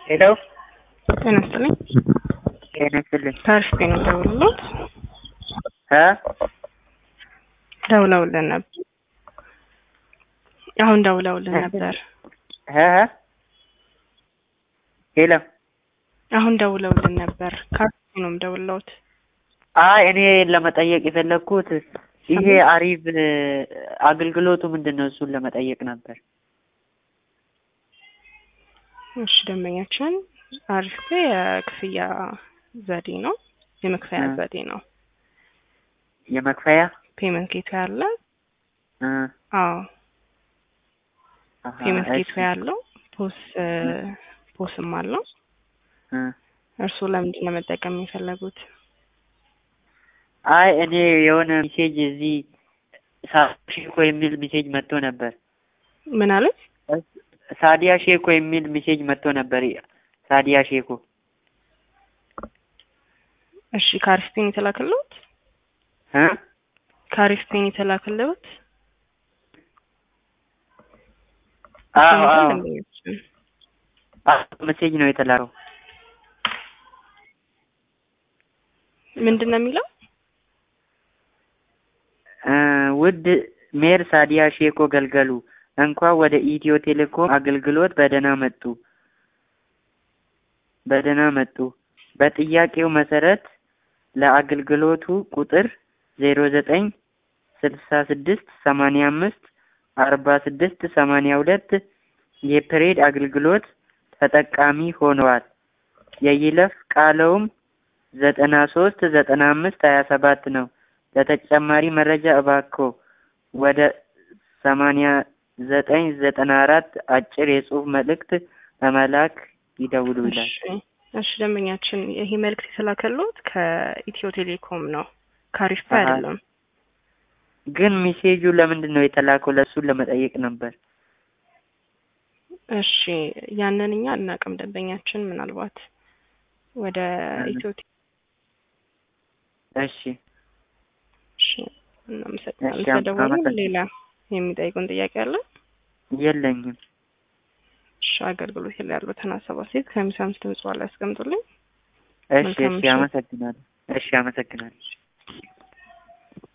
ሄሎ ጤና ይስጥልኝ። ጤና ይስጥልኝ ታሪፍ ጤና ደውልሎት እ ደውለውልን ነበር። አሁን ደውለውልን ነበር። እ እ ሄሎ አሁን ደውለውልን ነበር። ካርፌ ነው ደውለውት። አይ እኔ ለመጠየቅ የፈለግኩት ይሄ አሪፍ አገልግሎቱ ምንድን ነው? እሱን ለመጠየቅ ነበር። እሺ ደንበኛችን አሪፍ የክፍያ ዘዴ ነው፣ የመክፈያ እ ዘዴ ነው። የመክፈያ ፔመንት ጌቶ ያለ እ አዎ አሀ፣ ፔመንት ጌቶ እሺ ያለው ፖስ ፖስም አለው። እ እርስዎ ለምንድን ነው መጠቀም የፈለጉት? አይ እኔ የሆነ ሜሴጅ እዚህ ሳዲያ ሼኮ የሚል ሜሴጅ መጥቶ ነበር። ምን አሉኝ? ሳዲያ ሼኮ የሚል ሜሴጅ መጥቶ ነበር። ሳዲያ ሼኮ እሺ ከአሪፍ ፔን የተላከልዎት እ ከአሪፍ ፔን የተላከልዎት አዎ ሰምተን አዎ ደንበኛችን አዎ ሜሴጅ ነው የተላከው። ምንድን ነው የሚለው? እ ውድ ሜር ሳዲያ ሼኮ ገልገሉ እንኳን ወደ ኢትዮ ቴሌኮም አገልግሎት በደህና መጡ በደህና መጡ። በጥያቄው መሰረት ለአገልግሎቱ ቁጥር ዜሮ ዘጠኝ ስልሳ ስድስት ሰማንያ አምስት አርባ ስድስት ሰማንያ ሁለት የፕሬድ አገልግሎት ተጠቃሚ ሆነዋል። የይለፍ ቃለውም ዘጠና ሶስት ዘጠና አምስት ሀያ ሰባት ነው። ለተጨማሪ መረጃ እባክዎ ወደ ሰማንያ ዘጠኝ ዘጠና አራት አጭር የጽሁፍ መልእክት በመላክ ይደውሉ ይላል። እሺ እሺ ደንበኛችን ይሄ መልእክት የተላከልዎት ከኢትዮ ቴሌኮም ነው፣ ከአሪፍ ፔ አሀ። አይደለም። ግን ሜሴጁ ለምንድን ነው የተላከው? ለእሱን ለመጠየቅ ነበር። እሺ ያንን እኛ አናውቅም። ደንበኛችን ምናልባት ወደ እ ኢትዮ ቴ- እሺ እሺ እናመሰግናለን እሺ፣ አም- ስለደወሉ። አመሰግናለሁ። ሌላ የሚጠይቁን ጥያቄ አለ? የለኝም። እሺ አገልግሎት ላይ ያሉትን ሀሳብ አስተያየት ከሚሳምስ ድምጽ ላይ ያስቀምጡልኝ። እሺ መልካም እሺ፣ ምሽት። አመሰግናለሁ። እሺ፣ አመሰግናለሁ።